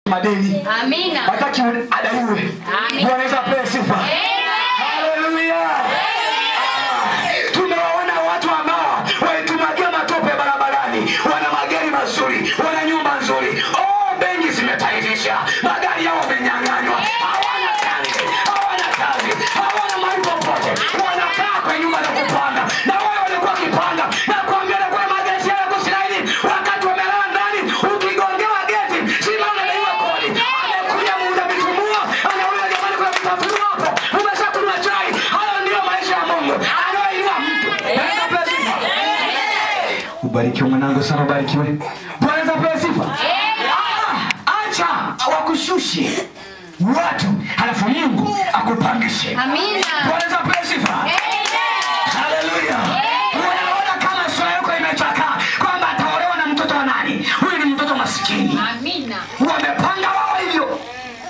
madeni Amina. hataki adaiwe. Amen. Bwana Yesu apewe sifa. Haleluya. Tumewaona watu ambao walitumwagia matope barabarani, wana magari mazuri, wana nyumba nzuri. Oh, benki zimetaifisha, magari yao wamenyang'anywa, hawana kazi, hawana kazi, hawana mahali popote, wanakaa kwa nyumba za kupanga, na wao walikuwa wakipanga na kuambia na kwa mageti yao kusilaini, wakati wamelala ndani, ukigongewa geti, sima unadaiwa kodi. Amekuja muuza vitumbua, anauliza jamani, kuna vitafunwa hapo, umeshakunywa chai? Hayo ndiyo maisha ya Mungu anayoinua mtu. Bwana apewe sifa. Ubarikiwe mwanangu sana, ubarikiwe. Bwana apewe sifa. Ah, Acha wakushushe watu, halafu Mungu akupangishe. Amina. Bwana apewe sifa. Haleluya. Unaona kama sura yako imechakaa kwamba ataolewa na mtoto wa nani? Huyu ni mtoto masikini. Amina. Wamepanga wao hivyo.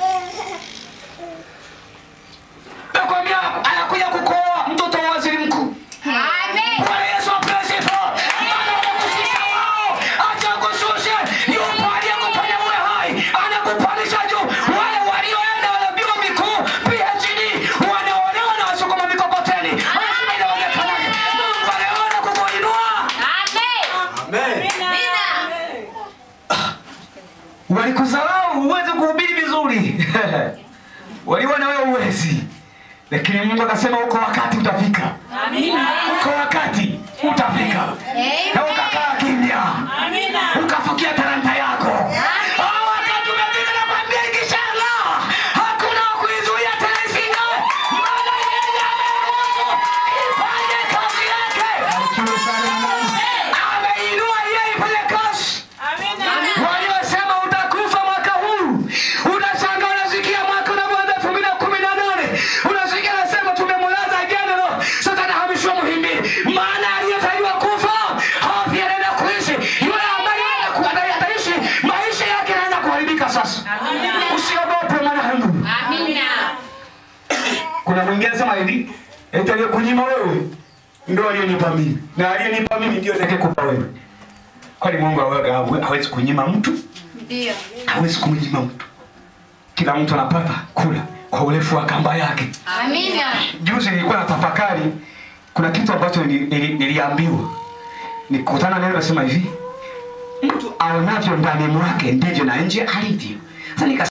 Nakwambia anakuja kukoa mtoto wa waziri mkuu. Amen. Bwana Yesu apewe sifa. Maana wamekushusha wao. Acha kushushe. Yupo aliyekufanya uwe hai. Anakupandisha juu. Wale walioenda wana vyuo vikuu, PhD, wanaolewa na wasukuma mikokoteni. Lazima inaonekanaje? Mungu anaona kukuinua. Amen. Walikudharau uweze kuhubiri vizuri. Waliona wewe uwezi. Lakini Mungu akasema uko wakati utafika. Uko wakati utafika. Na ukakaa kimya. Ukafukia talanta yako. Ah, wakati umefika na kwambia ikishallah. Hakuna wa kuizuia tena ising'ae. Maana yeye ameruhusu ifanye kazi yake. Ameinua yeye ifanye kazi. Waliosema utakufa mwaka huu, unashangaa unasikia mwaka unavyoanza elfu mbili na kumi na nane unasikia anasema tumemlaza general, sasa anahamishiwa Muhimbili, maana aliyetarajiwa kufa hafi anaenda kuishi, yule ambaye anaenda ku- ata- ataishi maisha yake yanaenda kuharibika sasa. Usiogope mwanangu. Amina. Kuna mwingine anasema hivi, eti aliyekunyima wewe ndio aliyenipa mimi, na aliyenipa mimi ndio atakayekupa wewe. Kwani Mungu hawe- hawe- hawezi kunyima mtu? Ndio. hawezi kumnyima mtu. Kila mtu anapata kula kwa urefu wa kamba yake. Amina. Juzi nilikuwa na tafakari, kuna kitu ambacho nili- nili- niliambiwa, nikutana neno nasema hivi, mtu aonavyo ndani mwake ndivyo na nje alivyo. Sasa nikasema